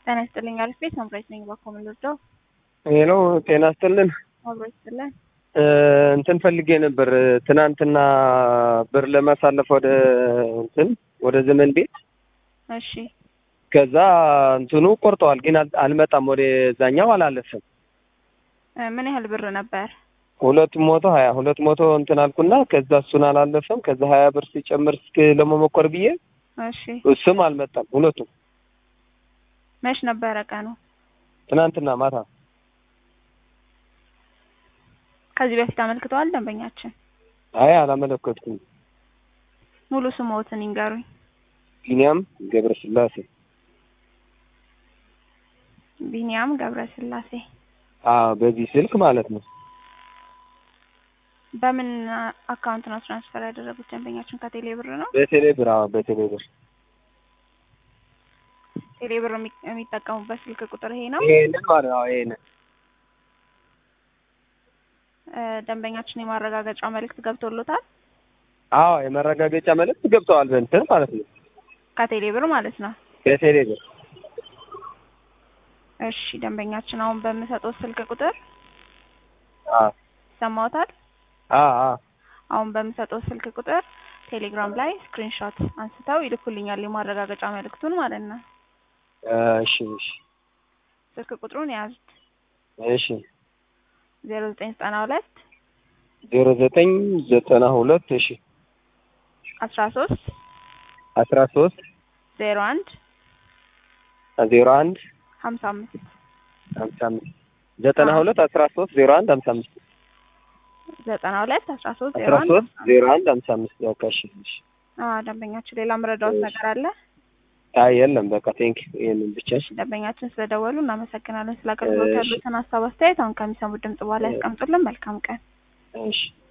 ጤና ይስጥልኝ አሪፍ ቤት መምራት ነኝ ባኮ ልርዳው ሄሎ ጤና ይስጥልን አብሮ ይስጥልን እንትን ፈልጌ ነበር ትናንትና ብር ለማሳለፍ ወደ እንትን ወደ ዘመን ቤት እሺ ከዛ እንትኑ ቆርጠዋል፣ ግን አል- አልመጣም ወደ ዛኛው አላለፍም። እ ምን ያህል ብር ነበር ሁለት መቶ ሀያ ሁለት መቶ እንትን አልኩና ከዛ እሱን አላለፈም። ከዛ ሀያ ብር ሲጨምር እስኪ ለመሞከር ብዬ እሺ እሱም አልመጣም። ሁለቱም መች ነበረ ቀኑ ትናንትና ማታ ከዚህ በፊት አመልክተዋል ደንበኛችን አይ አላመለከትኩም። ሙሉ ስሞትን ይንገሩኝ ቢኒያም ገብረስላሴ ቢኒያም ገብረስላሴ አዎ፣ በዚህ ስልክ ማለት ነው። በምን አካውንት ነው ትራንስፈር ያደረጉት ደንበኛችን ከቴሌ ብር ነው በቴሌ ብር አዎ፣ በቴሌ ብር ቴሌ ብር የሚ- የሚጠቀሙበት ስልክ ቁጥር ይሄ ነው ይሄንን ማለት ነው። ይሄንን እ ደንበኛችን የማረጋገጫ መልእክት ገብቶሎታል አዎ፣ የመረጋገጫ መልዕክት ገብተዋል በእንትን ማለት ነው። ከቴሌ ብር ማለት ነው በቴሌ ብር እሺ ደንበኛችን አሁን በምሰጠው ስልክ ቁጥር አዎ፣ ይሰማዎታል አዎ፣ አዎ። አሁን በምሰጠው ስልክ ቁጥር ቴሌግራም ላይ ስክሪንሾት አንስተው ይልኩልኛል የማረጋገጫ መልእክቱን ማለት ነው እሺ፣ እሺ፣ ስልክ ቁጥሩን የያዙት እሺ። ዜሮ ዘጠኝ ዘጠና ሁለት ዜሮ ዘጠኝ ዘጠና ሁለት እሺ፣ አስራ ሶስት አስራ ሶስት ዜሮ አንድ ዜሮ አንድ ሀምሳ አምስት ሀምሳ አምስት ዘጠና ሁለት አስራ ሶስት ዜሮ አንድ ሀምሳ አምስት ዘጠና ሁለት አስራ ሶስት ዜሮ አስራ አንድ ሶስት ዜሮ አንድ ሀምሳ አምስት በቃ እሺ፣ እሺ። አዎ ደንበኛችን ሌላ መረዳዎት ነገር አለ አይ የለም በቃ ቴንክ ይሄንን ብቻ እሺ። ደንበኛችን ስለደወሉ እናመሰግናለን ስለ አገልግሎት እሺ። ያሉትን ሀሳብ አስተያየት አሁን ከሚሰሙት ድምጽ በኋላ ያስቀምጡልን መልካም ቀን እሺ